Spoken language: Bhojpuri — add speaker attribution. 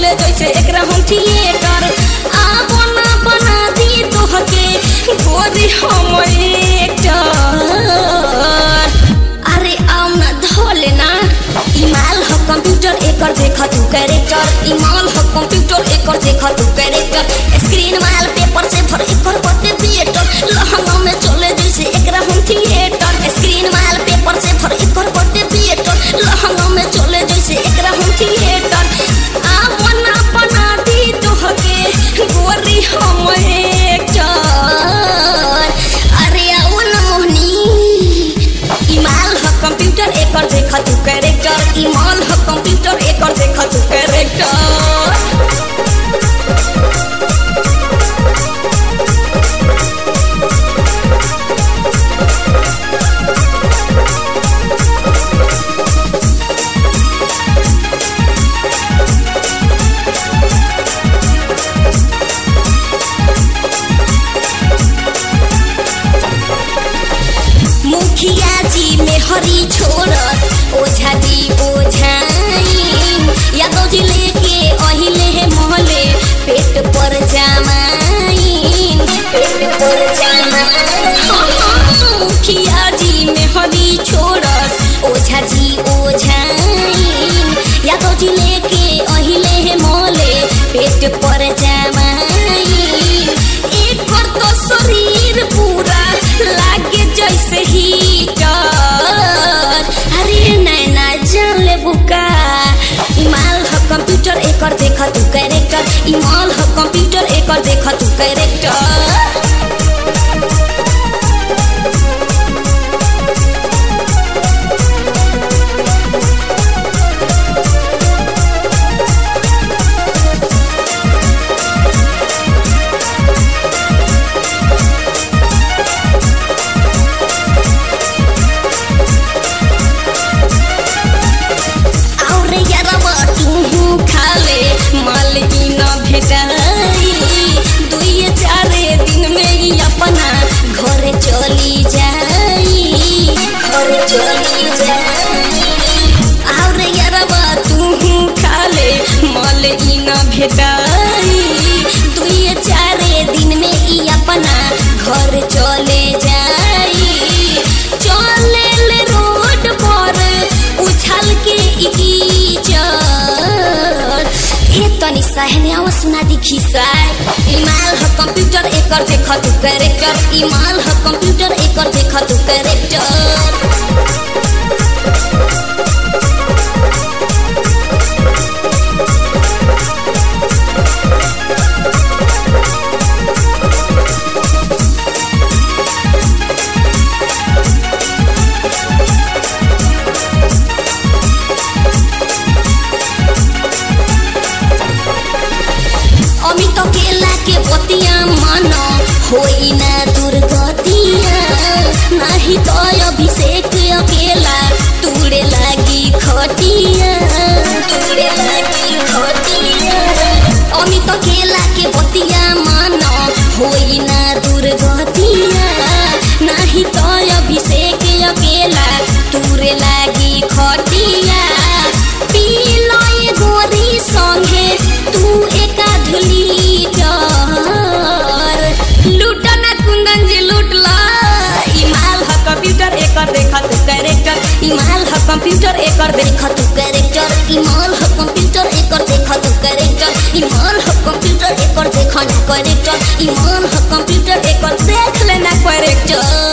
Speaker 1: चले जैसे एकरा हम थिएटर आ बना बना दी तोहके गोरी हम एक्टर अरे आओ ना धोले ना इमाल हो कंप्यूटर एकर देखा तू कैरेक्टर इमाल हो कंप्यूटर एकर देखा तू कैरेक्टर स्क्रीन माल पेपर से भर एकर बटे थिएटर लहंगा में चले जैसे एकरा हम थिएटर स्क्रीन माल पेपर से भर एकर बटे थिएटर लहंगा में चले जैसे एकरा हम थिएटर आ बना बना दी तोहके गोरी हम एक्टर अरे आओ ना मोहनी इमाल ह कंप्यूटर एकर देखा तू कैरेक्टर इमाल ह कंप्यूटर एकर देखा तू कैरेक्टर मुखिया जी में हरी छोड़स ओझा जी ओझाई यादव जी लेके अहिले है मोहले पेट पर जामाई पेट पर जामाई मुखिया जी में हरी छोड़स ओझा जी ओझाई यादव जी लेके अहिले है मोहले पेट पर जामाई एक पर तो शरीर पूरा लागे जैसे हीटर अरे नैना जान ले बुका इमाल ह कंप्यूटर एकर देखा तू कैरेक्टर इमाल ह कंप्यूटर एकर देखा तू कैरेक्टर और यारवा तू खाले माल की न भेटाई दुई चारे दिन में ही अपना घरे चली जाई घरे चली जाई और यारवा तू खाले माल की न भेटाई दुई चारे दिन में ही अपना घर चले जाई चले ले रोड पर उछल के इकीचर ए तनी सहने आवा सुना दिखी साय इमाल ह कंप्यूटर एकर देखा तू कैरेक्टर इमाल ह कंप्यूटर एकर देखा तू कैरेक्टर अमित केला के बतिया मन होई ना दुर्गतिया नाही तो अभिषेक अकेला तूड़े लागी खटिया तूड़े लागी खटिया अमित केला के बतिया मन होई ना दुर्गतिया नाही तो अभिषेक अकेला तूरे लागी खटिया पी लय गोरी संगे तू एका धुली डर लूट ना कुंदन जी लूट ला इमाल ह कंप्यूटर एकर देखा तू कैरेक्टर इमाल ह कंप्यूटर एकर देखा तू कैरेक्टर इमाल ह कंप्यूटर एकर देखा तू कैरेक्टर इमाल ह कंप्यूटर एकर देखा ना कैरेक्टर इमाल ह कंप्यूटर एकर देख लेना कैरेक्टर